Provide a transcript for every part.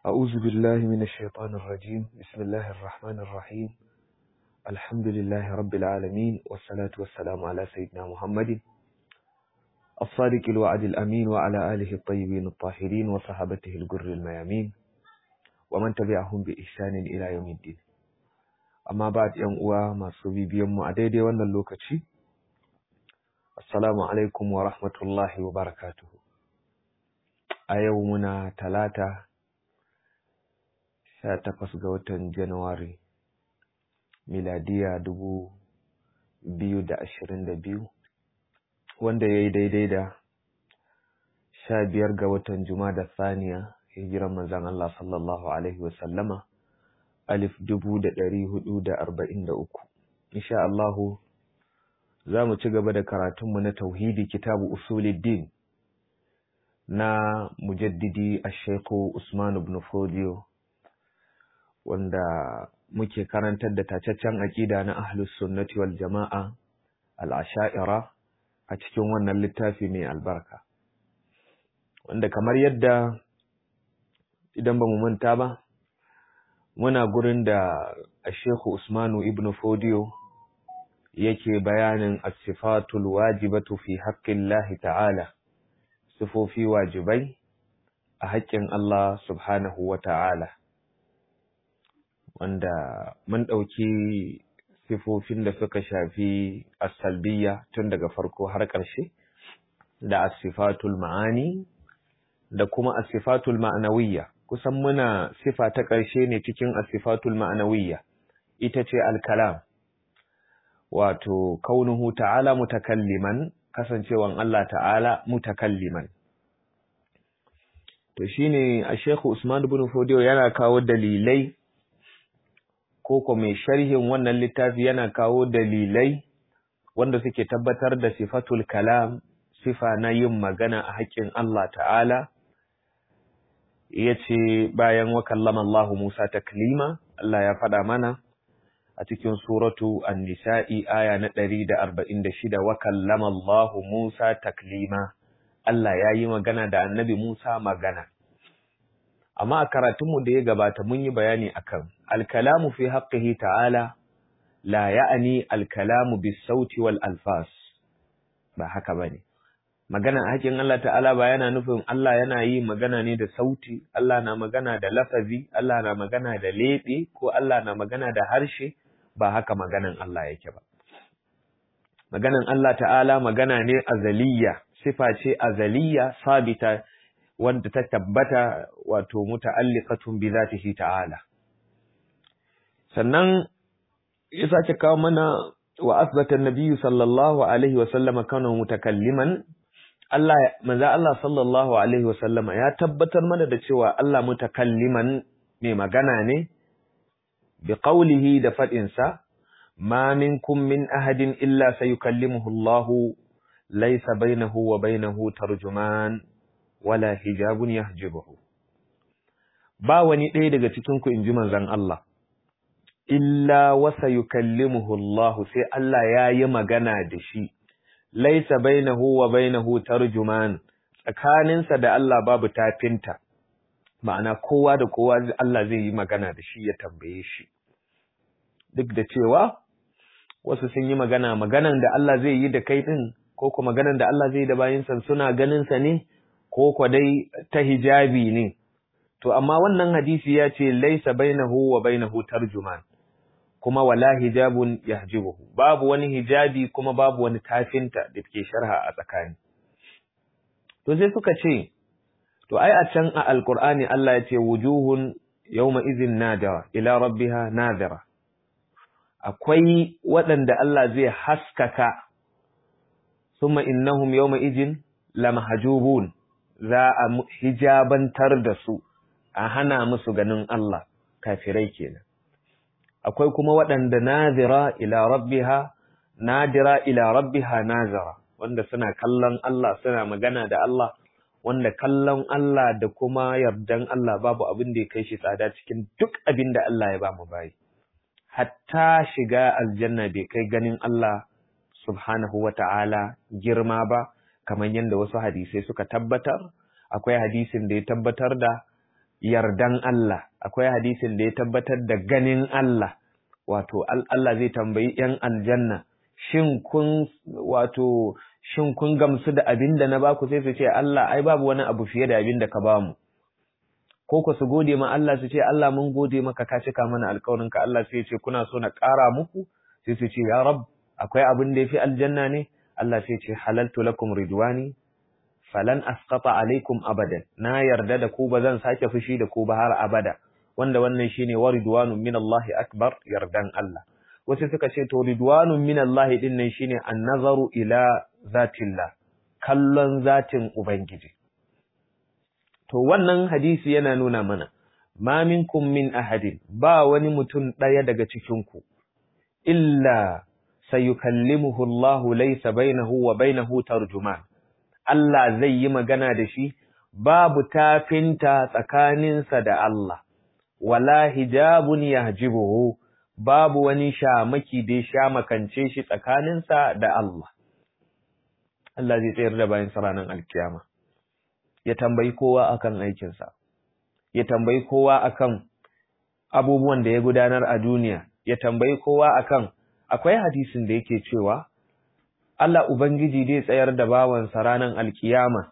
أعوذ بالله من الشيطان الرجيم بسم الله الرحمن الرحيم الحمد لله رب العالمين والصلاة والسلام على سيدنا محمد الصادق الوعد الأمين وعلى آله الطيبين الطاهرين وصحابته الجر الميامين ومن تبعهم بإحسان إلى يوم الدين أما بعد يوم أوا ما صبي بيوم أديدي وانا اللوكتشي السلام عليكم ورحمة الله وبركاته أيومنا ثلاثة sha takwas ga watan Januwari, miladiya dubu biyu da ashirin da biyu, wanda ya yi daidai da sha biyar ga watan da Saniya, hijiran manzan Allah sallallahu Alaihi wasallama, alif dubu da ɗari hudu da arba'in da uku. Insha Allahu, za mu ci gaba da karatunmu na tauhidi kitabu usuluddin na mujaddidi a Usman ibn Fodiyo. wanda muke karantar da tacaccen aƙida na ahlus sunnati wal jama'a al'asha'ira a cikin wannan littafi mai albarka wanda kamar yadda idan ba mu manta ba muna gurin da Shehu Usmanu ibn Fodiyo yake bayanin as-sifatul wajibatu fi haqqillahi ta'ala sifofi wajibai a haƙƙin Allah subhanahu wa ta'ala wanda mun ɗauki sifofin da suka shafi asalbiya tun daga farko har ƙarshe da asifatul ma'ani da kuma asifatul ma'anawiyya kusan muna sifa ta ƙarshe ne cikin asifatul ma'anawiyya ita ce alkalam wato kaunuhu ta'ala mutakalliman kasancewan Allah ta'ala mutakalliman to shine a Sheikh Usman ibn Fodiyo yana kawo dalilai ko mai sharhin wannan littafi yana kawo dalilai wanda suke tabbatar da sifatul kalam sifa na yin magana a haƙƙin Allah ta'ala ya ce bayan wa kallama Allah Musa taklima Allah ya faɗa mana a cikin suratu an-nisa'i aya na 146 wa kallama Allah Musa taklima Allah ya yi magana da annabi Musa magana amma a karatunmu da ya gabata mun yi bayani akan alkalamu fi haqqihi ta'ala la ya'ni alkalamu bis-sauti wal alfas ba haka bane magana a hakin Allah ta'ala ba yana nufin Allah yana yi magana ne da sauti Allah na magana da lafazi Allah na magana da lebe ko Allah na magana da harshe ba haka maganan Allah yake ba maganan Allah ta'ala magana ne azaliya sifa ce azaliya sabita wanda ta tabbata wato muta'alliqatun bi zatihi ta'ala sannan ya sake kawo mana wa asbata an-nabiyyu sallallahu alaihi wa sallama kana mutakalliman Allah manzo Allah sallallahu alaihi wa sallama ya tabbatar mana da cewa Allah mutakalliman mai magana ne bi qawlihi da fadin sa ma minkum min ahadin illa sayukallimuhu Allah laysa bainahu wa bainahu tarjuman wala hijabun yahjibuhu ba wani ɗaya daga cikin ku inji manzon Allah illa wasa yukallimuhu Allah sai Allah ya yi magana da shi laisa bainahu wa bainahu tarjuman tsakaninsa da Allah babu tafinta ma'ana kowa da kowa Allah zai yi magana da shi ya tambaye shi duk da cewa wasu sun yi magana maganan da Allah zai yi da kai din ko kuma maganan da Allah zai yi da bayinsa suna ganin sa ne ko kwa dai ta hijabi ne to amma wannan hadisi ya ce laisa bainahu wa bainahu tarjuman kuma wala hijabun yahjibuhu babu wani hijabi kuma babu wani tafinta da ke sharha a tsakani to sai suka ce to ai a can a alqur'ani Allah ya ce wujuhun yawma idhin nadira ila rabbiha nadira akwai waɗanda Allah zai haskaka summa innahum yawma idhin lamahjubun za a hijabantar da su a hana musu ganin Allah kafirai kenan akwai kuma waɗanda nazira ila rabbiha nadira ila rabbiha nazira wanda suna kallon Allah suna magana da Allah wanda kallon Allah da kuma yardan Allah babu abin da ya kai shi tsada cikin duk abin da Allah ya ba mu bayi hatta shiga aljanna bai kai ganin Allah subhanahu wata'ala girma ba kamar yadda wasu hadisai suka tabbatar akwai hadisin da ya tabbatar da yardan Allah akwai hadisin da ya tabbatar da ganin Allah wato Allah zai tambayi ‘yan aljanna shin kun wato shin kun gamsu da abin da na baku sai su ce Allah ai babu wani abu fiye da abin da ka bamu ko ku su gode ma Allah su ce Allah mun gode maka ka cika mana alƙawarin ka Allah sai ya ce kuna so na ƙara muku sai su ce ya rab akwai abin da yafi aljanna ne Allah sai ya ce halaltu lakum ridwani falan asqata alaikum abadan na yarda da ku ba zan sake fushi da ku ba har abada wanda wannan shine wa ridwanun min Allah akbar yardan Allah wasu suka ce to ridwanun min Allah din nan shine an-nazaru ila zatillah kallon zatin ubangiji to wannan hadisi yana nuna mana ma minkum min ahadin ba wani mutum daya daga cikin ku illa sayukallimuhu Allah laysa bainahu wa bainahu tarjuman Allah zai yi magana da shi babu tafinta tsakaninsa da Allah wala hijabun yahjibuhu babu wani shamaki da ya shamakance shi tsakaninsa da Allah Allah zai tsayar da bayan ranar alkiyama ya tambayi kowa akan aikinsa ya tambayi kowa akan abubuwan da ya gudanar a duniya ya tambayi kowa akan akwai hadisin da yake cewa Allah Ubangiji zai tsayar da bawansa ranar alkiyama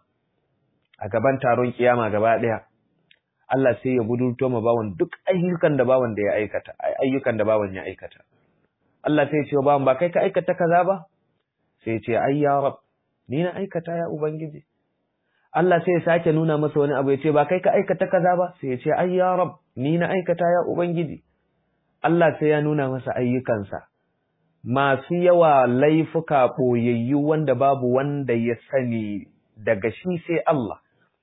a gaban taron kiyama gaba ɗaya Allah sai ya budurto ma bawan duk ayyukan da bawan da ya aikata ayyukan da bawan ya aikata Allah sai ya ce wa bawan ba kai ka aikata kaza ba sai ya ce ai ya rab ni na aikata ya ubangiji Allah sai ya sake nuna masa wani abu ya ce ba kai ka aikata kaza ba sai ya ce ai ya rab ni na aikata ya ubangiji Allah sai ya nuna masa ayyukansa masu yawa laifuka ɓoyayyu wanda babu wanda ya sani daga shi sai Allah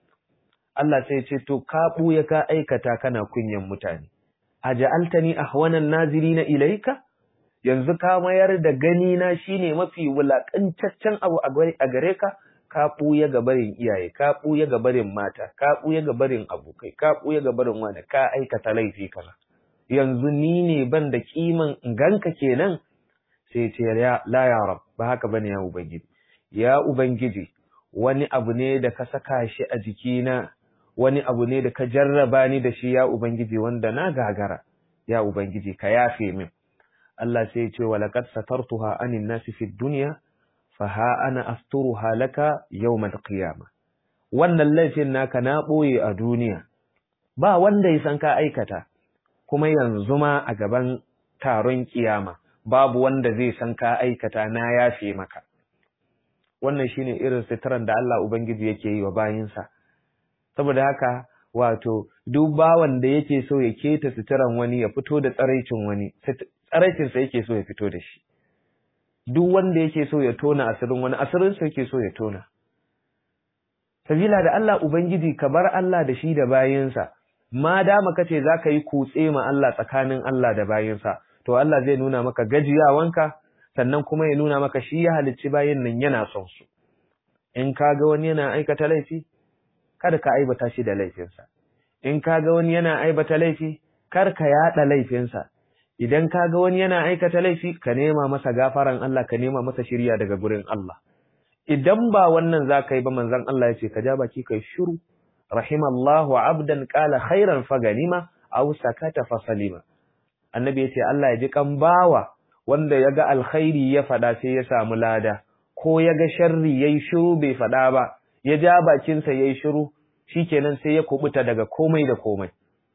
Allah sai ce to ka ɓuya ka aikata kana kunyan mutane a ja'altani ahwanan nazirina ilaika yanzu ka mayar da gani na shine mafi wulakancaccen abu a gare ka ka ɓuya ga barin iyaye ka ɓuya ga barin mata ka ɓuya ga barin abokai ka ɓuya ga barin wani ka aikata laifi kaza yanzu ni ne ban da kiman ganka kenan sai ce la ya rab ba haka bane ya ubangiji ya ubangiji wani abu ne da ka saka shi a jikina wani abu ne da ka jarraba ni da shi ya ubangiji wanda na gagara ya ubangiji ka yafe min Allah sai ya ce wa laqad satartuha anin nasi fid dunya fa ha ana asturuha laka yawmal qiyamah wannan laifin naka na boye a duniya ba wanda ya san ka aikata kuma yanzu ma a gaban taron kiyama babu wanda zai san ka aikata na yafe maka wannan shine irin sitaran da Allah ubangiji yake yi wa bayinsa saboda haka wato duk bawan da yake so ya keta sitaran wani ya fito da tsaraicin wani tsaraicin sa yake so ya fito da shi duk wanda yake so ya tona asirin wani asirin sa yake so ya tona sabila da Allah ubangiji ka bar Allah da shi da bayinsa ma dama kace zaka yi kutse ma Allah tsakanin Allah da bayinsa to Allah zai nuna maka gajiyawanka sannan kuma ya nuna maka shi ya halicci bayin nan yana son su in ka ga wani yana aikata laifi kada ka aibata shi da laifinsa in ka ga wani yana aibata laifi kar ka yada laifinsa idan ka ga wani yana aikata laifi ka nema masa gafaran Allah ka nema masa shirya daga gurin Allah idan ba wannan za ka yi ba manzon Allah ya ce ka ja baki kai shiru rahimallahu abdan qala khairan faganima aw sakata fasalima annabi ya ce Allah ya ji kan bawa wanda ya ga alkhairi ya faɗa sai ya samu lada ko ya ga sharri ya yi shiru bai faɗa ba ya ja bakinsa ya yi shiru shikenan sai ya kubuta daga komai da komai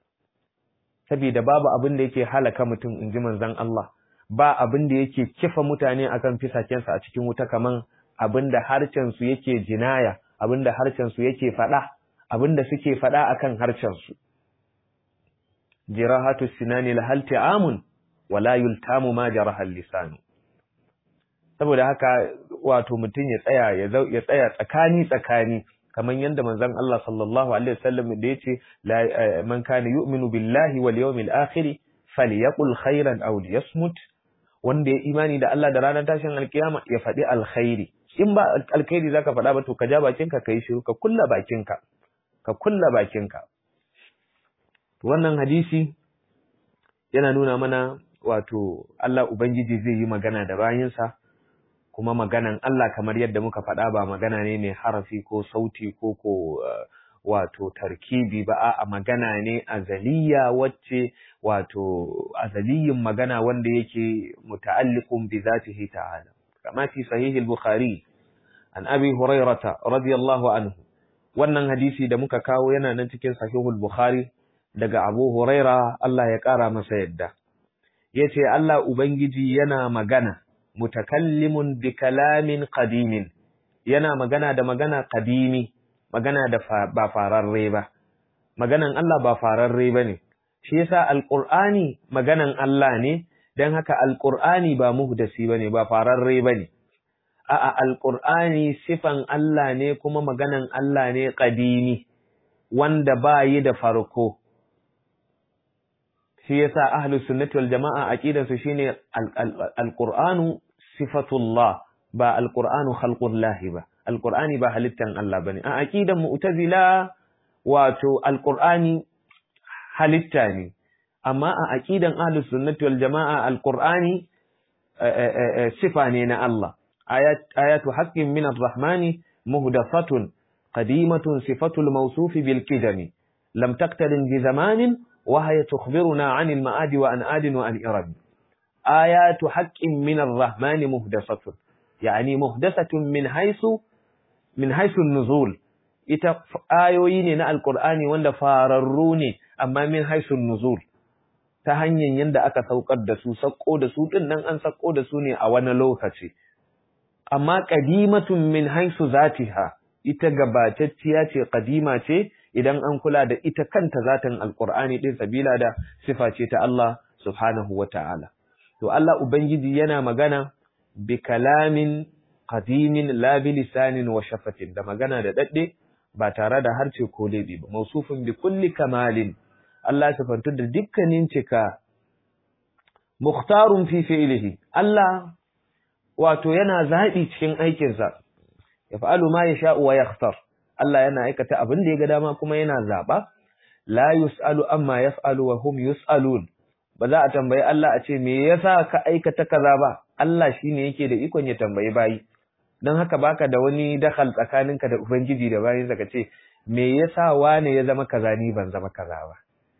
saboda babu abin da yake halaka mutum in ji manzon Allah ba abin da yake kifa mutane akan fisakensa a cikin wuta kaman abin da harcensu yake jinaya abin da harcensu yake faɗa abin da suke faɗa akan harcensu jirahatu sinani lahal ta'amun wala yultamu ma jaraha lisanu saboda haka wato mutum ya tsaya ya tsaya tsakani tsakani kamar yadda manzon Allah sallallahu alaihi wasallam da yace man kana yu'minu billahi wal yawmil akhir falyaqul khairan aw liyasmut wanda ya imani da Allah da ranar tashin alkiyama ya faɗi alkhairi in ba alkhairi zaka faɗa ba to ka ja bakinka kai shiru ka kulla bakinka ka kulla bakinka wannan hadisi yana nuna mana wato Allah Ubangiji zai yi magana da bayinsa kuma maganan Allah kamar yadda muka faɗa ba magana ne mai harafi ko sauti ko ko wato tarkibi ba a magana ne azaliya wacce wato azaliyin magana wanda yake muta'alliqun bi zatihi ta'ala kama fi sahih al-bukhari an abi hurairata radiyallahu anhu wannan hadisi da muka kawo yana nan cikin sahihul bukhari daga abu huraira Allah ya kara masa yadda yace Allah ubangiji yana magana mutakallimun bi kalamin qadimin yana magana da magana qadimi magana da ba fararre ba maganan Allah ba fararre bane shi yasa alqur'ani maganan Allah ne dan haka alqur'ani ba muhdasi bane ba fararre bane a'a alqur'ani sifan Allah ne kuma maganan Allah ne qadimi wanda ba yi da farko shi yasa ahlus sunnati wal jama'a aqidansu shine alqur'anu sifatullah ba alqur'anu khalqullahi ba alqur'ani ba halittan Allah bane a aqidan mu'tazila wato alqur'ani halitta ne amma a aqidan ahlus sunnati wal jama'a alqur'ani sifa ne na Allah ayat ayatu haqqin min arrahmani muhdathatun qadimatun sifatul mawsuf bil kidami lam taqtarin bi zamanin wa hiya tukhbiruna 'anil ma'adi wa an adin wa an irab ayatu haqqin min arrahmani muhdathatun yani muhdathatun min haythu min haythu an-nuzul ita ayoyi ne na alqur'ani wanda fararru ne amma min haythu an-nuzul ta hanyar yanda aka saukar da su sakko da su din nan an sakko da su ne a wani lokaci amma qadimatun min haythu zatiha ita gabatacciya ce qadima ce idan an kula da ita kanta zatin alqur'ani din sabila da sifa ce ta Allah subhanahu wata'ala to Allah ubangiji yana magana bi kalamin qadimin la bi lisanin wa shafatin da magana da dadde ba tare da harce ko lebi ba mausufin bi kulli kamalin Allah sifantu da dukkanin cika mukhtarun fi fi'lihi Allah wato yana zabi cikin aikinsa yaf'alu ma yasha'u wa yakhtar Allah yana aikata abin da ya ga dama kuma yana zaba la yus'alu amma yaf'alu wa hum yus'alun ba za a tambayi Allah a ce me yasa ka aikata kaza ba Allah shine yake da ikon ya tambayi bayi dan haka baka da wani dakhal tsakaninka da ubangiji da bayin ka ce me yasa wane ya zama kaza ni ban zama kaza ba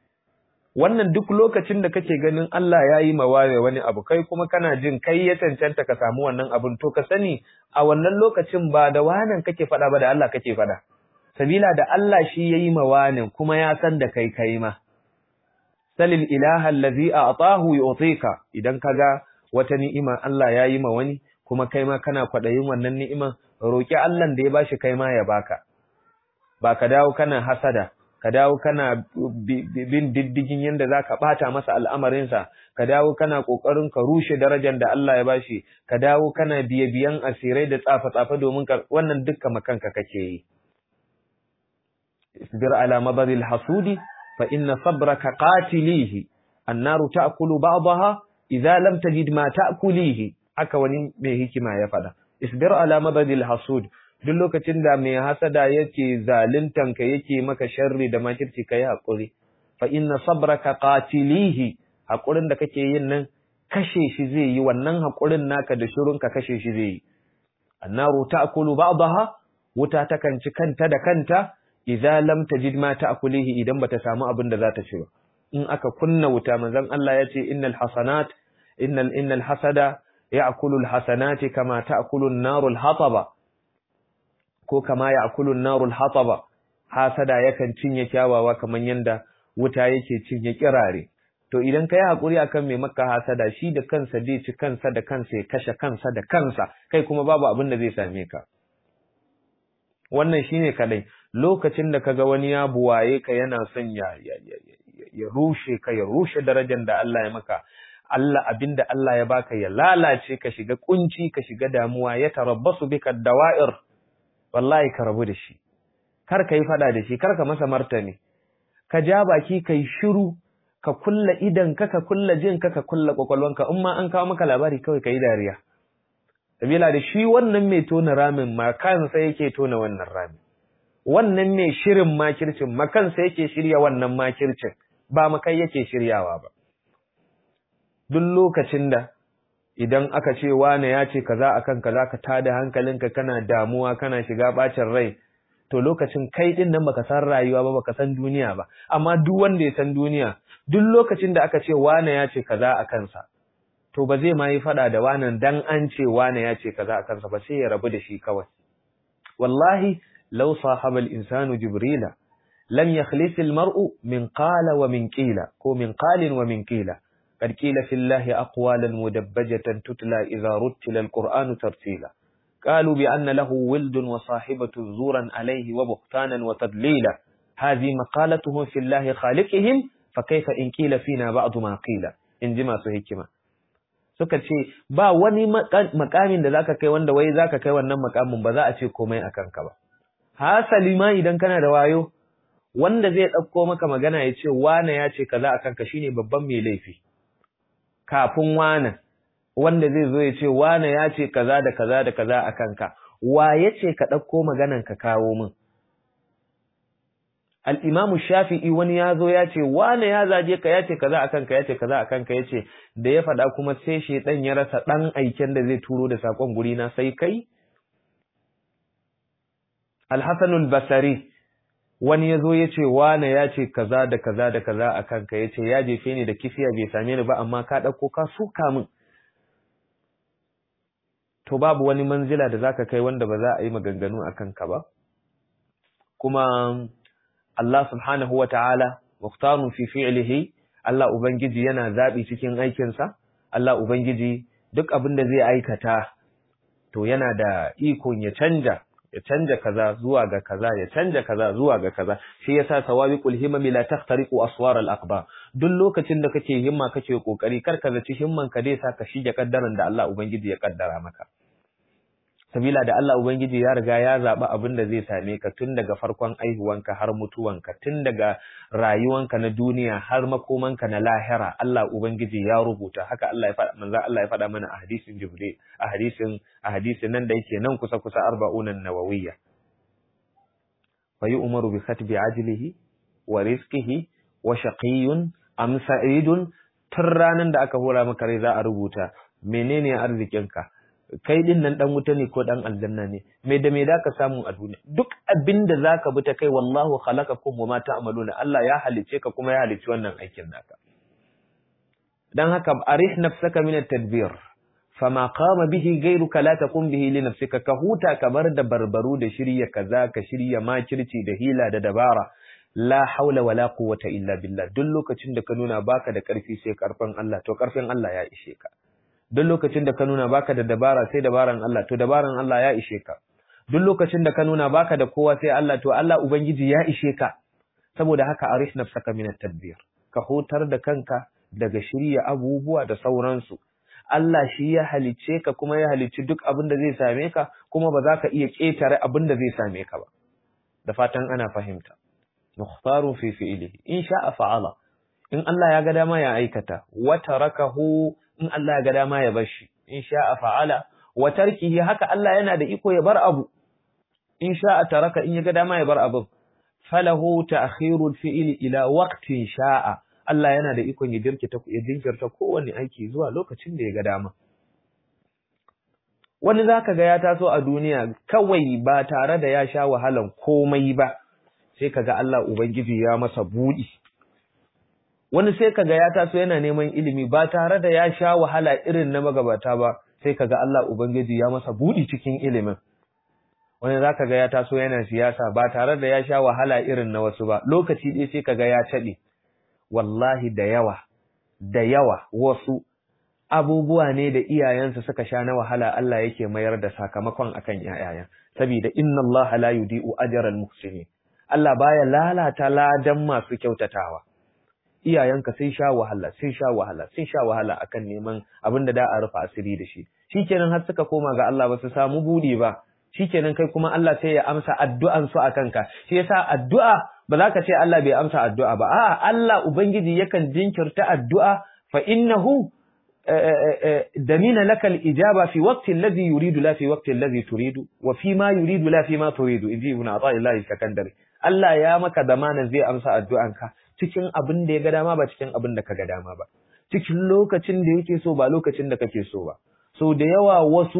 wannan duk lokacin da kake ganin Allah ya yi mawaye wani abu kai kuma kana jin kai ya cancanta ka samu wannan abun to ka sani a wannan lokacin ba da wanan kake faɗa ba da Allah kake faɗa sabila da Allah shi ya yi mawanin kuma ya san da kai kai ma salil ilaha allazi a'tahu yu'tika idan kaga wata ni'ima Allah ya yi ma wani kuma kai ma kana kwadayin wannan ni'iman roki Allah da ya bashi kai ma ya baka ba ka dawo kana hasada ka dawo kana bin diddigin yanda zaka bata masa al'amarinsa ka dawo kana kokarin ka rushe darajar da Allah ya bashi ka dawo kana biye biyan asirai da tsafa tsafa domin ka wannan dukkan makanka kake yi isbir ala madadil hasudi فإن صبرك قاتليه النار تأكل بعضها إذا لم تجد ما تأكليه haka wani mai hikima ya faɗa isbir ala madadil hasud duk lokacin da mai hasada yake zaluntan ka yake maka sharri da makirci kai hakuri fa inna sabraka qatilihi hakurin da kake yin nan kashe shi zai yi wannan hakurin naka da shirun ka kashe shi zai yi annaru ta'kulu ba'daha wuta takan ci kanta da kanta idza lam tajid ma ta'kulihi idan bata samu abin da za ta ci ba in aka kunna wuta manzon Allah ya ce innal hasanat innal innal hasada ya'kulu alhasanati kama ta'kulu an-naru al-hataba ko kama ya'kulu an-naru al-hataba hasada yakan cinye kyawawa kaman yanda wuta yake cinye kirare to idan kai hakuri akan mai maka hasada shi da kansa zai ci kansa da kansa ya kashe kansa da kansa kai kuma babu abin da zai same ka wannan shine kadai lokacin da kaga wani ya buwaye ka yana son ya ya rushe ka ya rushe darajar da Allah ya maka Allah abinda Allah ya baka ya lalace ka shiga kunci ka shiga damuwa ya tarabbasu bika dawa'ir wallahi ka rabu da shi kar ka yi fada da shi kar ka masa martani ka ja baki kai shiru ka kulla idan ka ka kulla jin ka ka kulla kwakwalwanka in ma an kawo maka labari kawai ka yi dariya sabila da shi wannan mai tona ramin ma kansa yake tona wannan ramin wannan mai shirin makircin makansa yake shirya wannan makircin ba makai yake shiryawa ba duk lokacin da idan aka ce wane ya ce kaza akan kaza ka tada hankalinka kana damuwa kana shiga bacin rai to lokacin kai din nan baka san rayuwa ba baka san duniya ba amma duk wanda ya san duniya duk lokacin da aka ce wane ya ce kaza a kansa to ba zai ma yi fada da wanan dan an ce wane ya ce kaza a kansa ba sai ya rabu da shi kawai wallahi law sahaba al-insanu jibrila lam yakhlis al-mar'u min qala wa min qila ko min qalin wa min qila قد قيل في الله أقوالا مدبجة تتلى إذا رتل القرآن ترتيلا قالوا بأن له ولد وصاحبة زورا عليه وبهتانا وتدليلا هذه مقالتهم في الله خالقهم فكيف إن قيل فينا بعض ما قيل إن جما سهكما suka ce ba wani makamin da zaka kai wanda wai zaka kai wannan makamin ba za a ce komai a kanka ba hasali ma idan kana da wayo wanda zai ɗauko maka magana ya ce wane ya ce kaza a kanka shine babban mai laifi kafin wane wanda zai zo ya ce wane ya ce kaza da kaza da kaza a kanka wa ya ce ka ɗauko maganan ka kawo min al'imamu shafi'i wani ya zo ya ce wane ya zaje ka ya ce kaza a kanka ya ce kaza a kanka ya ce da ya faɗa kuma sai shaiɗan ya rasa ɗan aiken da zai turo da saƙon guri na sai kai alhassanul basari wani ya zo ya ce wane ya ce kaza da kaza da kaza a kanka ya ce ya jefe ni da kifiya bai same ni ba amma ka ɗauko ka suka min to babu wani manzila da zaka kai wanda ba za a yi maganganu a kanka ba kuma Allah subhanahu wa ta'ala mukhtarun fi fi'lihi Allah ubangiji yana zabi cikin aikinsa Allah ubangiji duk abin da zai aikata to yana da ikon ya canja ya canja kaza zuwa ga kaza ya canja kaza zuwa ga kaza shi yasa sawabiqul himami la tahtariqu aswar al aqba duk lokacin da kake himma kake kokari kar ka zaci himman ka dai sa ka shige kaddaran da Allah ubangiji ya kaddara maka sabila da Allah ubangiji ya riga ya zaba abin da zai same ka tun daga farkon aihuwanka har mutuwanka tun daga rayuwanka na duniya har makomanka na lahira Allah ubangiji ya rubuta haka Allah ya faɗa manzo Allah ya faɗa mana a hadisin Jibril a hadisin a hadisin nan da yake nan kusa kusa arba'unan nawawiyya fa yu'maru bi khatbi ajlihi wa rizqihi wa shaqiyyun am sa'idun tun ranan da aka hora maka rai za a rubuta menene arzikinka kai din nan dan wuta ne ko dan aljanna ne me da me zaka samu a duniya duk abin da zaka bi ta kai wallahu khalaqakum wama ta'maluna Allah ya halice ka kuma ya halici wannan aikin naka dan haka arih nafsaka min at-tadbir fama qama bihi ghayruka la taqum bihi li nafsika ka huta ka bar da barbaru da shirya kaza ka shirya makirci da hila da dabara la haula wala quwwata illa billah duk lokacin da ka nuna baka da karfi sai karfin Allah to karfin Allah ya ishe ka duk lokacin da ka nuna baka da dabara sai dabaran Allah to dabaran Allah ya ishe ka duk lokacin da ka nuna baka da kowa sai Allah to Allah ubangiji ya ishe ka saboda haka arish nafsaka min at-tadbir ka hutar da kanka daga shirya abubuwa da sauransu Allah shi ya halice ka kuma ya halici duk abin da zai same ka kuma ba za ka iya ƙetare abin da zai same ka ba da fatan ana fahimta mukhtarun fi fi'lihi in sha'a fa'ala in Allah ya ga dama ya aikata wa tarakahu in Allah ya ga dama ya bar shi in sha'a fa'ala wa tarkihi haka Allah yana da iko ya bar abu in sha'a taraka in ya ga dama ya bar abu falahu ta'khirul fi'li ila waqtin sha'a Allah yana da ikon ya jirkita ya jinkirta kowanne aiki zuwa lokacin da ya ga dama wani zaka ga ya taso a duniya kawai ba tare da ya sha wahalan komai ba sai kaga Allah ubangiji ya masa budi wani sai kaga ya taso yana neman ilimi ba tare da ya sha wahala irin na magabata ba sai kaga Allah ubangiji ya masa budi cikin ilimin wani zaka ga ya taso yana siyasa ba tare da ya sha wahala irin na wasu ba lokaci ɗaya sai kaga ya taɓe wallahi da yawa da yawa wasu abubuwa ne da iyayensu suka sha na wahala Allah yake mayar da sakamakon akan yayayen saboda inna Allah la yudi'u ajral muhsinin Allah baya lalata ladan masu kyautatawa iyayenka sun sha wahala sun sha wahala sun sha wahala akan neman abin da da a rufe asiri da shi shikenan har suka koma ga Allah ba su samu budi ba shikenan kai kuma Allah sai ya amsa addu'an su akan ka shi yasa addu'a ba za ka ce Allah bai amsa addu'a ba a'a Allah ubangiji yakan jinkirta addu'a fa innahu damina lakal ijaba fi waqti alladhi yuridu la fi waqti alladhi turidu wa fi ma yuridu la fi ma turidu inji ibn Athaillah sakandare Allah ya maka zamanin zai amsa addu'anka cikin abin da ya ga dama ba cikin abin da ka ga dama ba cikin lokacin da yake so ba lokacin da kake so ba so da yawa wasu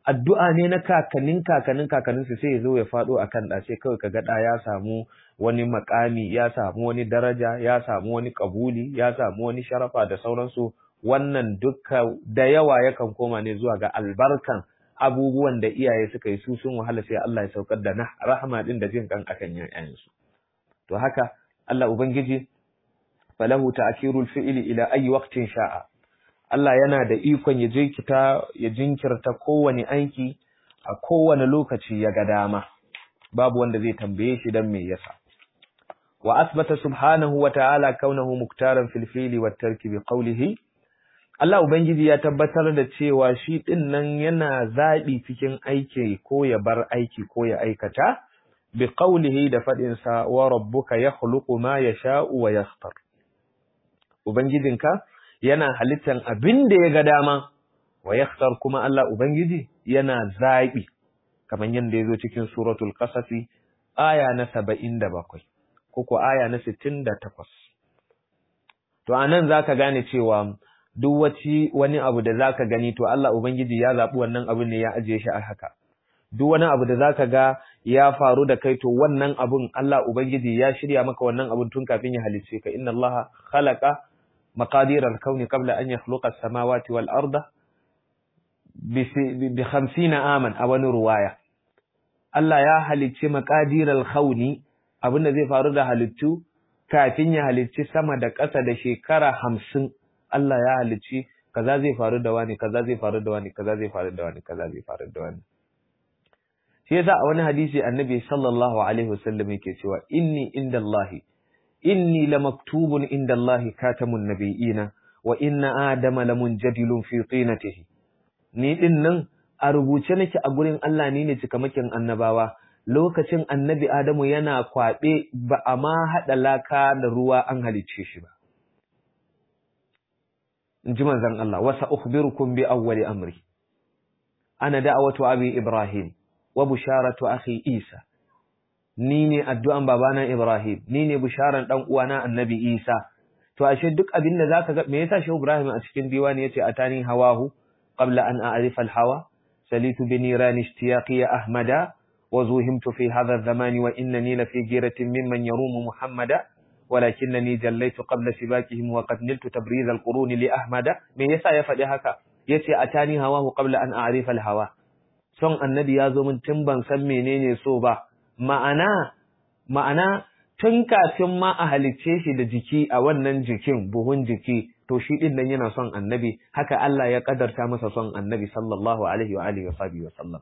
addu'a ne na kakannin kakannin kakannin su sai ya zo ya faɗo akan ɗa sai kawai kaga ɗa ya samu wani makami ya samu wani daraja ya samu wani kabuli ya samu wani sharafa da sauransu wannan dukka da yawa yakan koma ne zuwa ga albarkan abubuwan da iyaye suka yi su sun wahala sai Allah ya saukar da na rahama din da jin kan akan yayansu to haka Allah ubangiji falahu ta'khirul fi'li ila ayi waqtin sha'a Allah yana da ikon ya jinkirta ya jinkirta kowane aiki a kowane lokaci ya ga dama babu wanda zai tambaye shi dan me yasa wa asbata subhanahu wa ta'ala kaunahu muktaran fil fi'li wat tarki bi qawlihi Allah ubangiji ya tabbatar da cewa shi din nan yana zabi cikin aiki ko ya bar aiki ko ya aikata bi qawlihi da fadin sa wa rabbuka yakhluqu ma yasha'u wa yakhtar ubangijinka yana halittan abin da ya ga dama wa yakhtar kuma Allah ubangiji yana zabi kamar yanda yazo cikin suratul qasas aya na 77 ko aya na 68 to anan zaka gane cewa duk waci wani abu da zaka gani to Allah ubangiji ya zabi wannan abin ne ya ajiye shi a haka duk wani abu da zaka ga ya faru da kai to wannan abun Allah ubangiji ya shirya maka wannan abun tun kafin ya halicce ka inna Allah khalaqa maqadir al-kauni qabla an yakhluqa as-samawati wal arda bi 50 aman a wani ruwaya Allah ya halicci maqadir al-kauni abinda zai faru da halittu kafin ya halicci sama da ƙasa da shekara hamsin Allah ya halicci kaza zai faru da wani kaza zai faru da wani kaza zai faru da wani kaza zai faru da wani shi yasa a wani hadisi annabi sallallahu alaihi wasallam yake cewa inni indallahi inni lamaktubun indallahi katamun nabiyina wa inna adama lamunjadilun fi tinatihi ni din nan a rubuce nake a gurin Allah ni ne cikamakin annabawa lokacin annabi Adamu yana kwaɓe ba a ma haɗa laka da ruwa an halicce shi ba. In ji manzan Allah, wasa ukhbirukum bi awwali amri. Ana da'awatu abi Ibrahim wa busharatu akhi Isa. Ni ne addu'an babana Ibrahim, ni ne bisharan ɗan uwana annabi Isa. To ashe duk abin da zaka ga me yasa Shehu Ibrahim a cikin diwani yace atani hawahu qabla an a'rifa al-hawa salitu bi nirani ishtiyaqi ya ahmada وزوهمت في هذا الزمان وإنني لفي جيرة ممن يروم محمدا ولكنني جليت قبل سباكهم وقد نلت تبريز القرون لأحمد من يسا يفعل هكا يتي أتاني هواه قبل أن أعرف الهوى son annabi ya zo min tun ban san menene so ba ma'ana ma'ana tun kafin ma a halicce shi da jiki a wannan jikin buhun jiki to shi din nan yana son annabi haka Allah ya kadarta masa son annabi sallallahu alaihi wa alihi wa sallam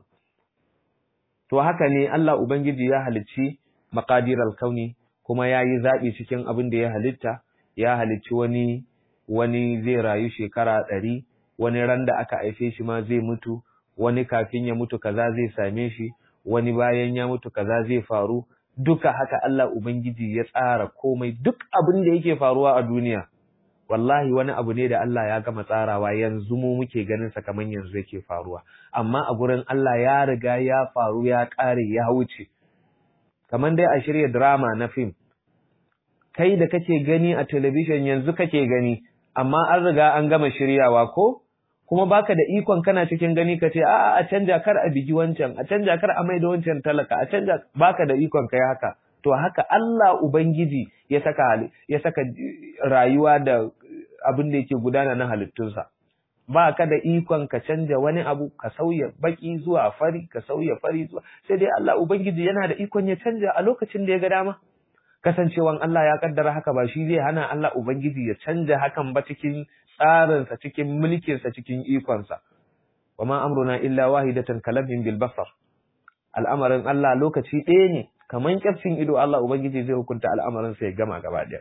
to haka ne Allah Ubangiji ya halicci maqadiral kauni kuma ya yi zaɓi cikin abin da ya halitta ya halicci wani wani zai rayu shekara ɗari wani ran da aka haife shi ma zai mutu wani kafin ya mutu kaza zai same shi wani bayan ya mutu kaza zai faru duka haka Allah Ubangiji ya tsara komai duk abin da yake faruwa a duniya wallahi wani abu ne da Allah ya gama tsarawa yanzu mu muke ganin sa kaman yanzu yake faruwa amma a gurin Allah ya riga ya faru ya ƙare ya wuce kaman dai a shirya drama na film kai da kake gani a television yanzu kake gani amma an riga an gama shiryawa ko kuma baka da ikon kana cikin gani ka ce a'a a canja kar a bigi wancan a canja kar a maida wancan talaka a canja baka da ikon kai haka to haka Allah Ubangiji ya saka ya saka rayuwa da abin da yake gudana na halittunsa ba ka da ikon ka canja wani abu ka sauya baki zuwa fari ka sauya fari zuwa sai dai Allah Ubangiji yana da ikon ya canja a lokacin da ya ga dama kasancewan Allah ya kaddara haka ba shi zai hana Allah Ubangiji ya canja hakan ba cikin tsarinsa cikin mulkinsa cikin ikonsa wa ma amruna illa wahidatan kalamin bil basar al'amarin Allah lokaci ɗaya ne kaman kyafcin ido Allah Ubangiji zai hukunta al'amarin sa ya gama gaba ɗaya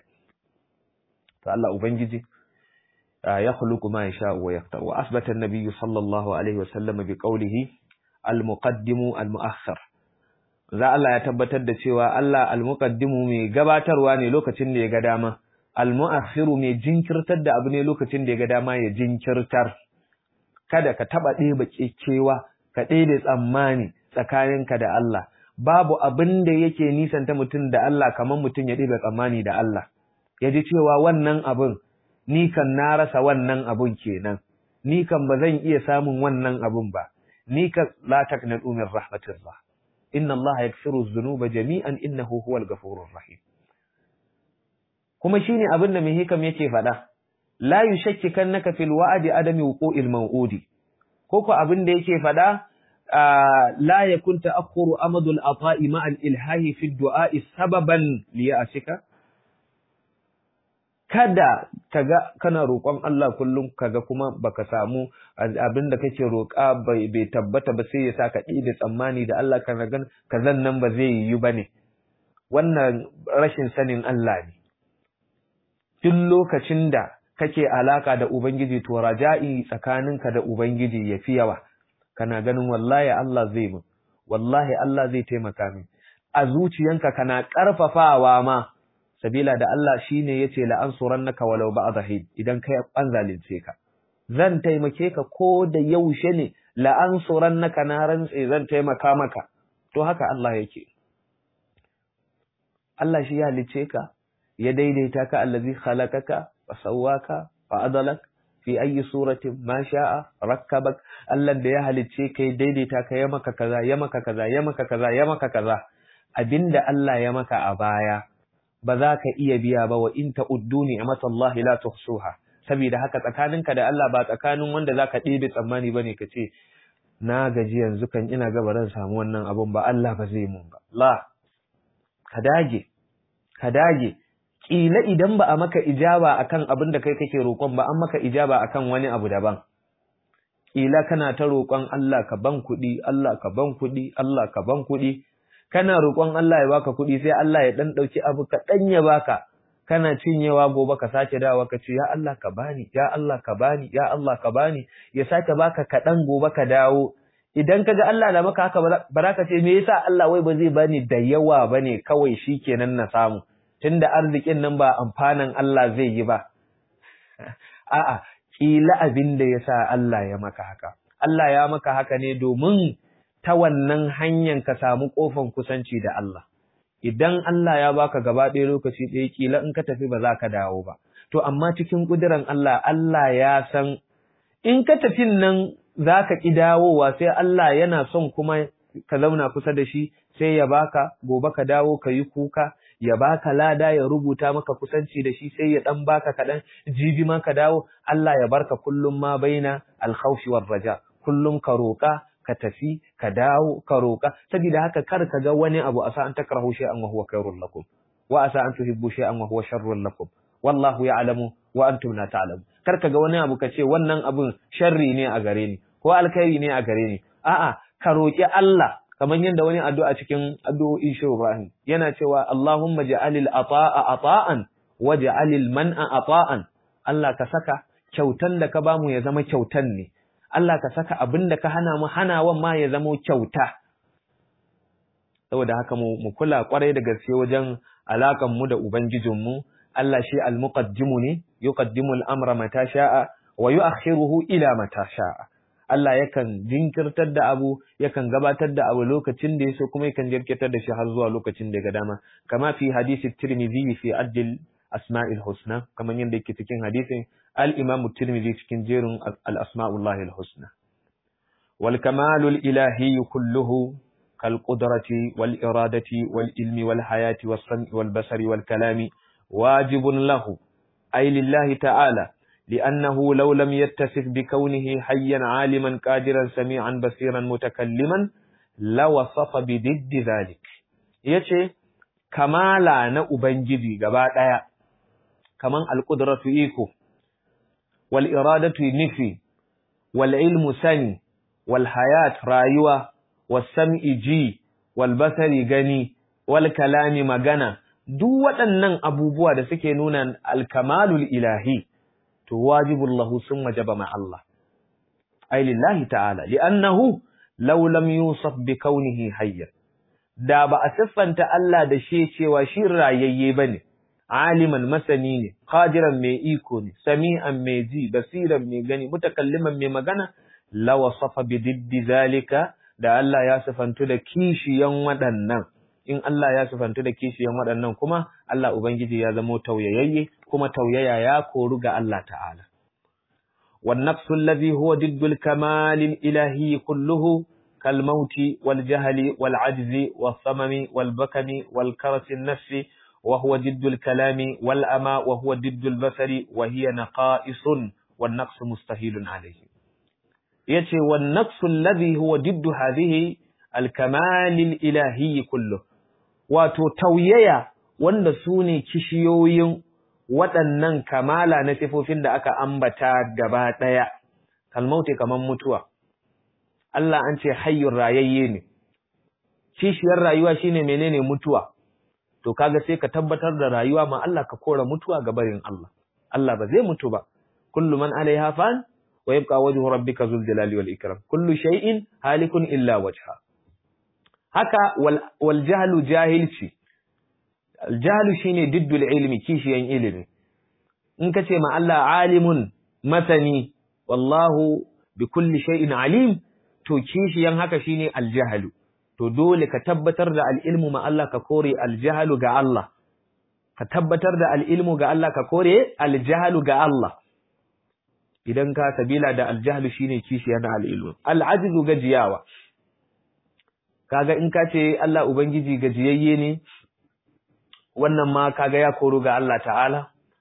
to Allah Ubangiji ya khuluqu ma yasha wa yaqta wa asbata an-nabiy sallallahu alaihi wa sallam bi qawlihi al-muqaddimu al-mu'akhkhar za Allah ya tabbatar da cewa Allah al-muqaddimu mai gabatarwa ne lokacin da ya ga dama al-mu'akhiru mai jinkirtar da abu ne lokacin da ya ga dama ya jinkirtar kada ka taba ɗeba kekewa ka ɗebe tsammani tsakaninka da Allah babu abin da yake nisanta mutum da Allah kamar mutum ya ɗebe tsammani da Allah ya ji cewa wannan abin ni kan na rasa wannan abun kenan ni kan ba zan iya samun wannan abun ba ni ka la taqnatu min rahmatillah inna Allah yaghfiru dhunuba jami'an innahu huwal ghafurur rahim kuma shine abin da mai hikam yake faɗa la yushakkikannaka fil wa'di adami wuqu'il maw'udi ko ko abin da yake faɗa la yakun ta'akhkhuru amadul ata'i ma'al ilhahi fi du'a'i sababan liya'sika kada kaga kana roƙon Allah kullum kaga kuma baka samu abin da kake roƙa bai bai tabbata ba sai ya sa ka da tsammani da Allah kana gan kazan nan ba zai yi bane wannan rashin sanin Allah ne duk lokacin da kake alaka da ubangiji to raja'i tsakaninka da ubangiji yafi yawa kana ganin wallahi Allah zai mun wallahi Allah zai taimaka min a zuciyanka kana karfafawa ma sabila da Allah shine yace la ansurannaka walau ba'da hin idan kai an zalunce ka zan taimake ka ko da yaushe ne la ansurannaka na rantse zan taimaka maka to haka Allah yake Allah shi ya halice ka ya daidaita ka allazi khalaqaka wa sawwaka wa adalak fi ayi suratin ma sha'a rakkabak Allah da ya halicce ka ya daidaita ka ya maka kaza ya maka kaza ya maka kaza ya maka kaza abinda Allah ya maka a baya ba za ka iya biya ba wa in ta'uddu ni'matallahi la tuhsuha saboda haka tsakaninka da Allah ba tsakanin wanda zaka ɗebe tsammani bane ka ce na gaji yanzu kan ina ga baran samu wannan abun ba Allah ba zai mun ba la ka dage ka dage kila idan ba a maka ijaba akan abin da kai kake roƙon ba an maka ijaba akan wani abu daban kila kana ta roƙon Allah ka ban kuɗi Allah ka ban kuɗi Allah ka ban kuɗi kana roƙon Allah ya baka kuɗi sai Allah ya dan ɗauki abu kaɗan ya baka kana cinyewa gobe ka sake dawa ka ce ya Allah ka bani ya Allah ka bani ya Allah ka bani ya sake baka kaɗan gobe ka dawo idan kaga Allah da maka haka ba za ka ce me yasa Allah wai ba zai bani da yawa bane kawai shikenan na samu tunda arzikin nan ba amfanin Allah zai yi ba a'a kila abin da yasa Allah ya maka haka Allah ya maka haka ne domin ta wannan hanyar ka samu kofan kusanci da Allah idan Allah ya baka gaba ɗaya lokaci ɗaya kila in ka tafi ba za ka dawo ba to amma cikin ƙuduran Allah Allah ya san in ka tafin nan za ka ƙi dawowa sai Allah yana son kuma ka zauna kusa da shi sai ya baka gobe ka dawo ka yi kuka ya baka lada ya rubuta maka kusanci da shi sai ya dan baka kaɗan jibi ma ka dawo Allah ya barka kullum ma baina alkhawfi war raja kullum ka roƙa ka tafi ka dawo ka roƙa saboda haka kar ka ga wani abu asa an takrahu shay'an wa huwa khairul lakum wa asa an tuhibbu shay'an wa huwa sharrul lakum wallahu ya'lamu wa antum la ta'lamun kar ka ga wani abu ka ce wannan abun sharri ne a gare ni ko alkhairi ne a gare ni a'a ka roƙi Allah kamar yadda wani addu'a cikin addu'o'i shi Ibrahim yana cewa Allahumma ja'alil ata'a ata'an wa ja'alil man'a ata'an Allah ka saka kyautan da ka bamu ya zama kyautan ne Allah ka saka abin da ka hana mu hanawan ma ya zama kyauta saboda haka mu mu kula kwarai da gaske wajen alakan mu da ubangijin mu Allah shi al-muqaddimu ne yuqaddimu al-amra mata sha'a wa yu'akhiruhu ila mata sha'a Allah yakan jinkirtar da abu yakan gabatar da abu lokacin da yaso kuma yakan jirkitar da shi har zuwa lokacin da ga dama kama fi hadisi Tirmidhi fi addil asma'il husna kamar yadda yake cikin hadisin al-Imam Tirmidhi cikin jerin al-asma'ullahi al-husna wal kamalul ilahi kulluhu kal qudrati wal iradati wal ilmi wal hayati was sam'i wal basari wal kalami wajibun lahu ay lillahi ta'ala لأنه لو لم يتصف بكونه حيا عالما قادرا سميعا بصيرا متكلما لوصف بضد ذلك yace kamala na ubangiji gaba daya kaman alqudratu iko wal iradatu nufi wal ilmu sani wal hayat rayuwa was sam'i ji wal basari gani wal kalami magana duk waɗannan abubuwa da suke nuna alkamalul ilahi to wajibun lahu sun wajaba ma Allah ai lillahi ta'ala li'annahu law lam yusaf bi kaunihi hayyan da ba a siffanta Allah da shi cewa shi rayayye bane aliman masani ne qadiran mai iko ne sami'an mai ji basiran mai gani mutakalliman mai magana la wasafa bi diddi zalika da Allah ya sifantu da kishiyan waɗannan in Allah ya sifantu da kishiyan waɗannan kuma Allah Ubangiji ya zamo tauyayayye kuma tauyaya ya koru ga Allah ta'ala. والنقص الذي هو ضد الكمال الإلهي كله كالموت والجهل والعجز والصمم والبكم والكرس النفس وهو ضد الكلام والأمى وهو ضد البصر وهي نقائص والنقص مستهيل عليه يتي والنقص الذي هو ضد هذه الكمال الإلهي كله وتتوييا wanda su ne kishiyoyin waɗannan kamala na sifofin da aka ambata gaba ɗaya, kalmauti kamar mutuwa. Allah an ce hayyun rayayye ne, kishiyar rayuwa shine menene mutuwa, to kaga sai ka tabbatar da rayuwa ma Allah ka kora mutuwa ga barin Allah. Allah ba zai mutu ba, kullu man alaiha fan wa yabqa wajhu rabbika zul jalali wal ikram kullu shay'in halikun illa wajha. Haka wal, wal jahlu jahilci Aljahalu shine diddul ilmi kishiyan ilimi. In ka ce ma Allah alimun masani wallahu bi kulli shay'in alim to kishiyan haka shine aljahalu. To dole ka tabbatar da al'ilmu ma Allah ka kore aljahalu ga Allah. Ka tabbatar da al'ilmu ga Allah ka kore aljahalu ga Allah. Idan ka sabila da aljahalu shine kishiyan al'ilmu. Al'ajizu gajiyawa. Kaga in ka ce Allah Ubangiji gajiyayye ne, wannan ma kaga ya koro ga Allah ta'ala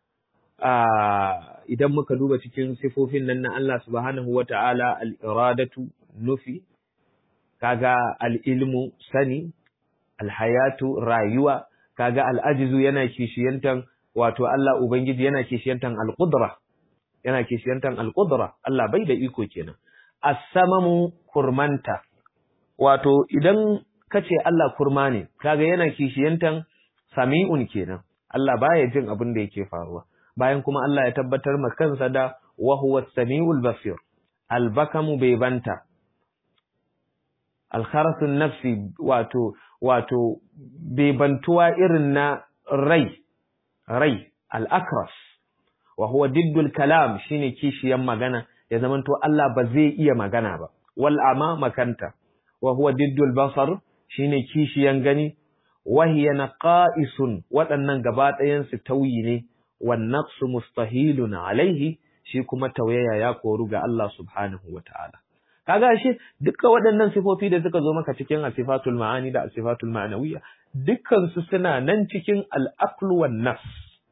idan muka duba cikin sifofin nan na Allah subhanahu wa ta'ala al'iradatu nufi kaga al'ilmu sani alhayatu rayuwa kaga al'ajizu yana kishiyantan wato Allah Ubangiji yana kishiyantan al'udra yana kishiyantan al'udra Allah bai da iko kenan as-samamu kurmanta wato idan kace Allah kurma ne kaga yana kishiyantan sami'un kenan Allah baya jin abin da yake faruwa bayan kuma Allah ya tabbatar ma kansa da wa huwa samiul basir albakamu bai banta alkharasun nafsi wato wato bai bantuwa irin na rai rai al-akras wa huwa diddul kalam shine kishiyan magana ya zamanto Allah ba zai iya magana ba wal ama makanta wa huwa diddul basar shine kishiyan gani wahiya naqa'isun waɗannan gaba ɗayan su tauyi ne wan naqsu mustahilun alaihi shi kuma tauyaya ya koru ga Allah subhanahu wata'ala kaga shi dukkan waɗannan sifofi da suka zo maka cikin asifatul ma'ani da asifatul ma'anawiyya dukkan su suna nan cikin al-aql wan nafs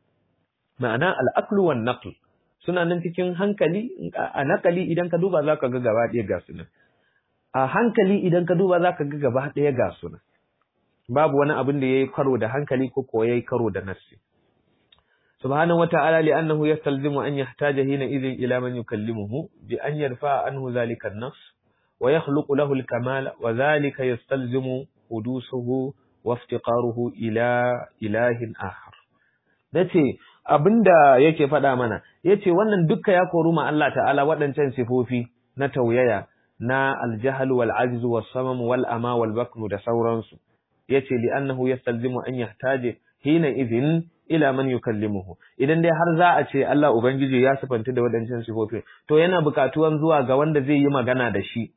ma'ana al-aql wan naql suna nan cikin hankali a nakali idan ka duba zaka ga gaba ɗaya ga su nan a hankali idan ka duba zaka ga gaba ɗaya ga su nan babu wani abin da yayi karo da hankali ko ko yayi karo da nafsi subhanahu wata'ala li'annahu yastalzimu an yahtaja hina idhin ila man yukallimuhu bi an yarfa anhu dhalika an-nafs wa yakhluqu lahu al-kamal wa dhalika yastalzimu hudusuhu wa iftiqaruhu ila ilahin akhar dace abinda yake faɗa mana yace wannan dukka ya koru ma Allah ta'ala waɗancan sifofi na tauyaya na al-jahl wal ajz was samam wal ama wal bakm da sauransu yace li annahu yastalzimu an yahtaje hina idhin ila man yukallimuhu idan dai har za a ce Allah ubangiji ya sifanta da wadancan sifofi to yana bukatuwan zuwa ga wanda zai yi magana da shi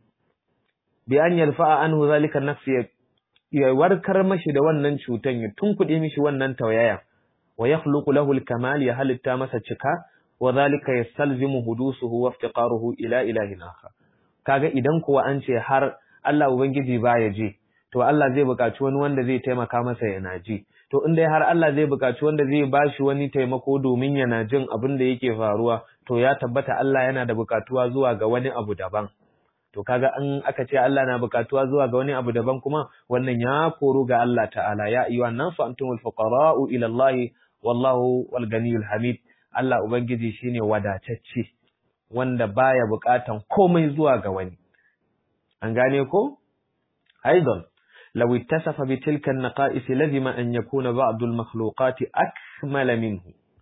bi an yarfa'a anhu zalika nafsi ya warkar mashi da wannan cutan ya tunkuɗe mishi wannan tauyaya wa yakhluqu lahu al-kamal ya halitta masa cika wa zalika yastalzimu hudusuhu wa iftiqaruhu ila ilahin akhar kaga idan kuwa an ce har Allah ubangiji baya ji to Allah zai buƙaci wani wanda zai taimaka masa yana ji to in dai har Allah zai buƙaci wanda zai bashi wani taimako domin yana jin abin da yake faruwa to ya tabbata Allah yana da buƙatuwa zuwa ga wani abu daban to kaga an aka ce Allah na buƙatuwa zuwa ga wani abu daban kuma wannan ya koro ga Allah ta'ala ya ayyuhan nasu antumul fuqara'u ila Allah wallahu wal ganiyul hamid Allah ubangiji shine wadatacce wanda baya buƙatan komai zuwa ga wani an gane ko aidan لو اتصف بتلك النقائص لزم أن يكون بعض المخلوقات أكمل منه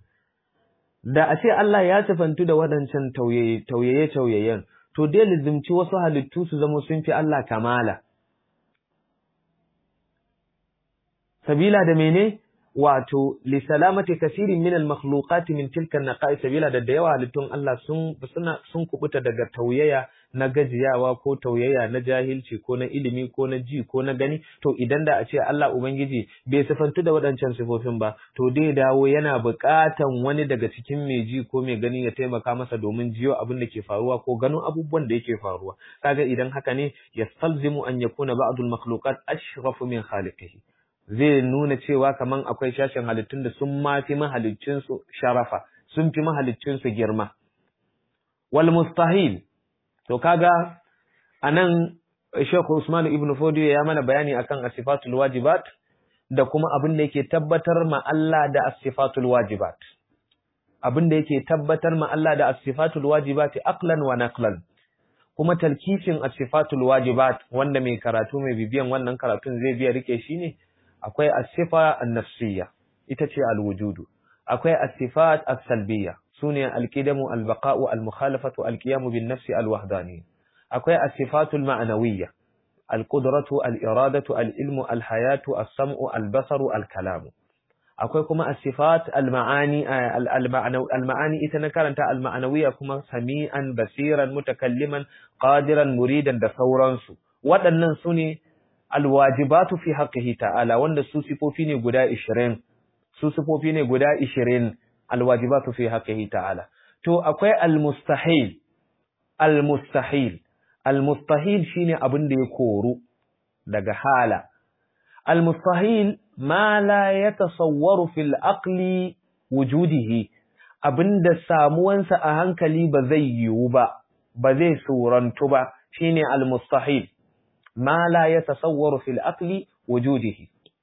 da a ce Allah ya sifantu da waɗancan tauyaye-tauyayen, to dai lizimci wasu halittu su zama sun fi Allah kamala. Sabila da mene? wato li salamati kasirin min al makhluqat min tilka an naqais sabila da da yawa halittun Allah sun suna sun kubuta daga tauyaya na gajiyawa ko tauyaya na jahilci ko na ilimi ko na ji ko na gani to idan da a ce Allah ubangiji bai sifantu da waɗancan sifofin ba to dai dawo yana buƙatan wani daga cikin mai ji ko mai gani ya taimaka masa domin jiyo abin da ke faruwa ko ganin abubuwan da yake faruwa kaga idan haka ne yastalzimu an yakuna ba'dul makhluqat ashrafu min khaliqihi zai nuna cewa kaman akwai shashin halittun da sun ma fi mahaliccinsu sharafa sun fi mahaliccinsu girma wal mustahil to kaga anan Sheikh Usman ibn Fodiyo ya mana bayani akan asifatul wajibat da kuma abin da yake tabbatar ma Allah da asifatul wajibat abin da yake tabbatar ma Allah da asifatul wajibat aqlan wa naqlan kuma talkifin asifatul wajibat wanda mai karatu mai bibiyan wannan karatun zai biya rike shi ne akwai asifa an-nafsiyya ita ce al-wujudu akwai asifat as-salbiyya sune al-qidamu al-baqa'u al-mukhalafatu al-qiyamu bin-nafsi al-wahdani akwai asifatul ma'nawiyya al-qudratu al-iradatu al-ilmu al-hayatu as-sam'u al-basaru al-kalamu akwai kuma asifat al-ma'ani al-ma'ani ita na karanta al-ma'nawiyya kuma sami'an basiran mutakalliman qadiran muridan da sauransu waɗannan sune alwajibatu fi haqqihi ta'ala wanda su sifofi ne guda 20 su sifofi ne guda 20 alwajibatu fi haqqihi ta'ala to akwai almustahil almustahil almustahil shine abin da ya koru daga hala almustahil ma la yatasawwaru fil aqli wujudihi abinda samuwansa a hankali ba zai yiwu ba ba zai surantu ba shine almustahil ما لا يتصور في الأقل وجوده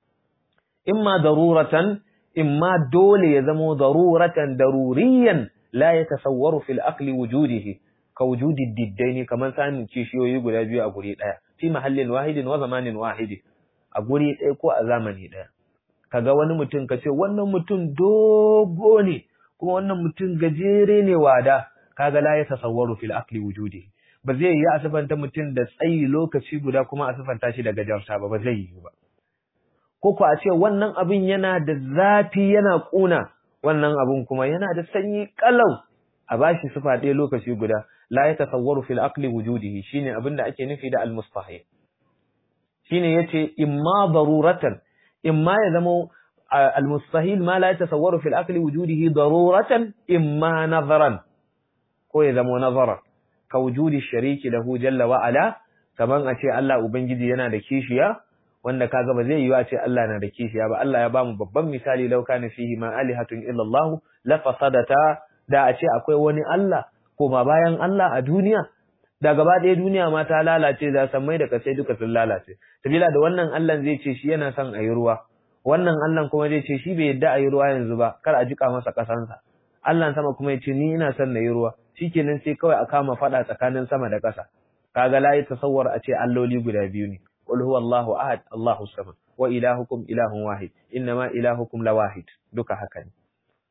إما ضرورة إما دول يزمو ضرورة ضروريا لا يتصور في الأقل وجوده كوجود الددين كما سان كيشيو يقول أجي أقول في محل واحد وزمان واحد أقول إيكو أزامني ده kaga wani mutum ka ce wannan mutum dogo ne kuma wannan mutum gajere ne wada kaga la ya tasawwaru fil aqli wujudihi ba zai yi a sifanta mutum da tsayi lokaci guda kuma a sifanta shi da gajarta ba ba zai yi ba ko ku a ce wannan abin yana da zafi yana kuna wannan abin kuma yana da sanyi kalau a bashi sifa ɗaya lokaci guda la ya tasawwaru fil aqli wujudihi shine abin da ake nufi da al mustahil shine yace imma daruratan imma ya zama al mustahil ma la ya tasawwaru fil aqli wujudihi daruratan imma nazaran ko ya zama nazaran ka wujudi shariki lahu jalla wa ala kaman a ce Allah ubangiji yana da kishiya wanda kaga ba zai yi a ce Allah na da kishiya ba Allah ya ba mu babban misali law kana fihi ma alihatun illa Allah la fasadata da a ce akwai wani Allah ko ma bayan Allah a duniya da gaba ɗaya duniya ma ta lalace da sammai da kasai duka sun lalace sabila da wannan Allah zai ce shi yana son a yi ruwa wannan Allah kuma zai ce shi bai yadda a yi ruwa yanzu ba kar a jika masa kasansa Allah sama kuma ya ce ni ina son na yi ruwa shikenan sai kawai a kama fada tsakanin sama da ƙasa kaga la yi tasawwar a ce alloli guda biyu ne qul huwallahu ahad allahu samad wa ilahukum ilahun wahid innama ilahukum lawahid duka haka ne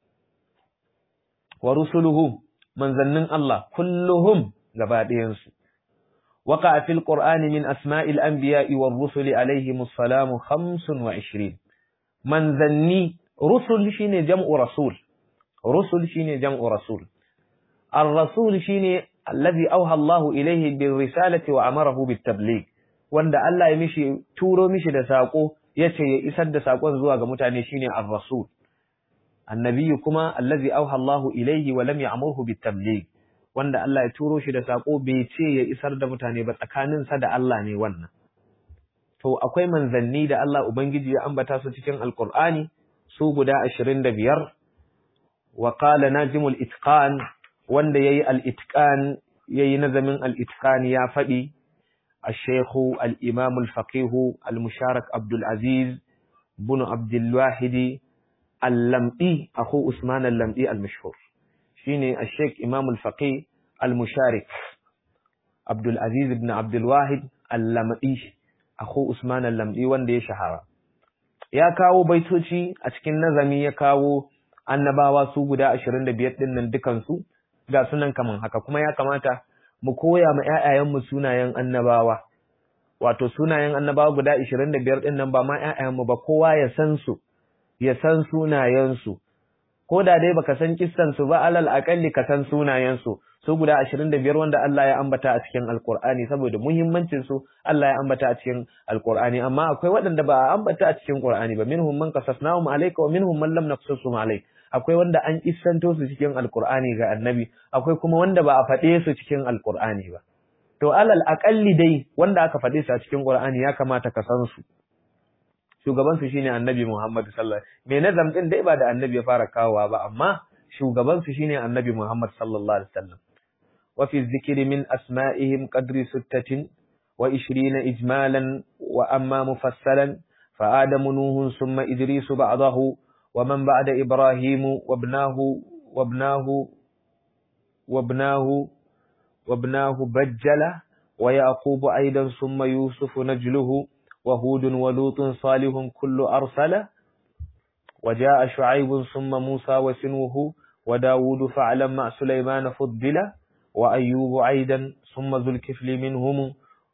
wa rusuluhu manzannin Allah kulluhum gaba ɗayan su وقع في القرآن من أسماء الأنبياء والرسل عليهم السلام خمس وعشرين من ذني رسل شين جمع رسول رسل شين جمع رسول الرسول شين الذي أوحى الله إليه بالرسالة وأمره بالتبليغ wanda Allah ya mishi turo mishi da sako yace ya isar da sakon zuwa ga mutane shine ar-rasul annabi kuma allazi auha Allah ilayhi wa lam ya'murhu bit-tabligh wanda Allah ya turo shi da sako bai ce ya isar da mutane ba tsakanin sa da Allah ne wannan to akwai manzanni da Allah ubangiji ya ambata su cikin alqur'ani su guda 25 wa qala najimul itqan wanda yayi al-itqan yayi nazamin al-itqan ya fadi الشيخ الإمام الفقيه المشارك عبد العزيز بن عبد الواحد اللمئي أخو عثمان اللمئي المشهور شيني الشيخ إمام الفقيه المشارك عبد العزيز بن عبد الواحد اللمئي أخو عثمان اللمئي وندي شهرة ya kawo baitoci a cikin nazami ya kawo annabawa su guda 25 din nan dukansu ga sunan kaman haka kuma ya kamata mu koya ma ƴaƴayenmu sunayen annabawa wato sunayen annabawa guda 25 din nan ba ma ƴaƴayenmu ba kowa ya san su ya san sunayensu ko da dai baka san kissan su ba alal akalli ka san sunayensu su guda 25 wanda Allah ya ambata a cikin Alkur'ani saboda muhimmancin su Allah ya ambata a cikin Alkur'ani amma akwai waɗanda ba a ambata a cikin Qur'ani ba minhum man qasasnahum alayka wa minhum man lam naqsusum alayk akwai wanda an kissanto su cikin Alkur'ani ga Annabi akwai kuma wanda ba a faɗe su cikin Alkur'ani ba to alal akalli dai wanda aka faɗe su a cikin Qur'ani ya kamata ka san su shugaban su shine Annabi Muhammad sallallahu alaihi wasallam me nazam din dai ba da Annabi ya fara kawowa ba amma shugaban su shine Annabi Muhammad sallallahu alaihi wasallam وفي الذكر من أسمائهم قدر ستة وعشرين إجمالا وأما مفصلا فآدم نوح ثم إدريس بعضه ومن بعد إبراهيم وابناه وابناه وابناه وابناه بجلة ويعقوب أيضا ثم يوسف نجله وهود ولوط صالح كل أرسل وجاء شعيب ثم موسى وسنوه وداود فعلا مع سليمان فضل وأيوب عيدا ثم ذو الكفل منهم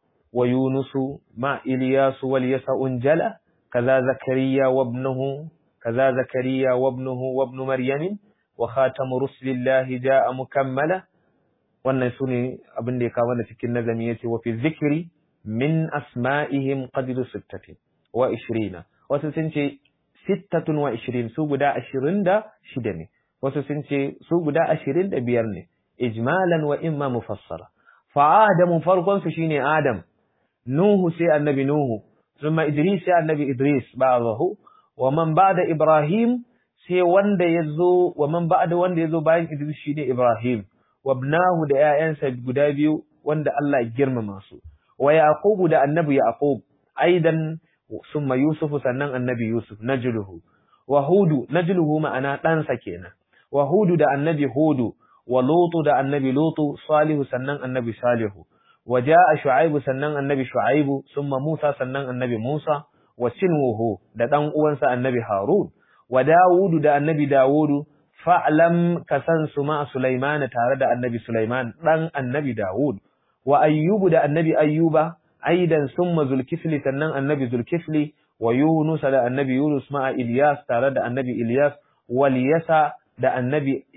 ويونس مع إلياس واليسع انجلى كذا زكريا وابنه كذا زكريا وابنه وابن مريم وخاتم رسل الله جاء مكملا wannan su ne abin da ya kawo da cikin nazami ya ce wa fi zikiri min asma'ihim qadru sittatin wa ishirina wasu sun ce sittatun wa ishirin su guda ashirin da shida ne wasu sun ce su guda ashirin da biyar ne ijmalan wa imma mufassara fa adamu farkon su shine adam nuhu sai annabi nuhu thumma idris sai annabi idris ba'dahu wa man ba'da ibrahim sai wanda yazo wa man ba'da wanda yazo bayan idris shine ibrahim wa ibnahu da 'ya'yansa guda biyu wanda Allah ya girmama su wa yaqub da annabi yaqub aidan thumma yusuf sannan annabi yusuf najluhu wa hudu najluhu ma'ana ɗansa kenan wa hudu da annabi hudu wa lutu da annabi lutu salihu sannan annabi salihu wa ja'a shu'aibu sannan annabi shu'aibu summa musa sannan annabi musa wa sinwuhu da dan uwansa annabi harun wa dawudu da annabi dawudu fa'lam kasan su ma sulaiman tare da annabi sulaiman dan annabi dawud wa ayyubu da annabi ayyuba aidan summa zulkifli sannan annabi zulkifli wa yunus da annabi yunus ma ilyas tare da annabi ilyas wal yasa da annabi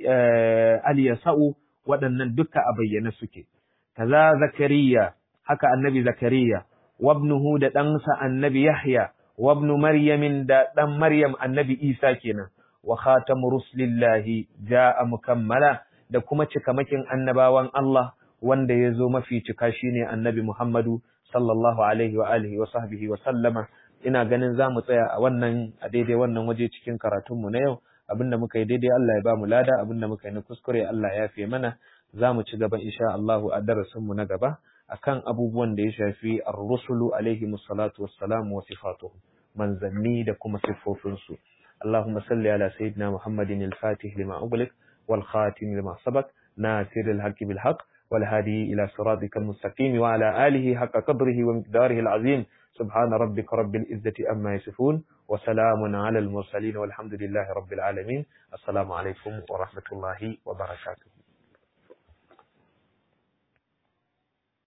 Aliyasa'u waɗannan duka a bayyane suke. Kaza Zakariya, haka annabi Zakariya, wabnuhu da ɗansa annabi Yahya, wabnu Maryamin da ɗan Maryam annabi Isa kenan, wa khatamu ruslillahi ja'a mukammala da kuma cikamakin annabawan Allah wanda ya zo mafi cika shine annabi Muhammadu sallallahu alaihi wa alihi wa sahbihi wa sallama. Ina ganin za mu tsaya a wannan a daidai wannan waje cikin karatunmu na yau. abinda muka yi daidai Allah ya ba mu lada abinda muka yi na kuskure Allah ya fi mana za mu ci gaba insha Allah a darasin mu na gaba akan abubuwan da ya shafi ar-rusulu alaihi musallatu wassalamu wa sifatuhu manzanni da kuma siffofin su Allahumma salli ala sayyidina Muhammadin al-Fatih lima ughliq wal khatim lima sabaq nasir al-haqqi bil haqq wal hadi ila siratikal mustaqim wa ala alihi haqqa qadrihi wa miqdarihi al-azim سبحان ربك رب العزة أما يصفون وسلام على المرسلين والحمد لله رب العالمين السلام عليكم ورحمة الله وبركاته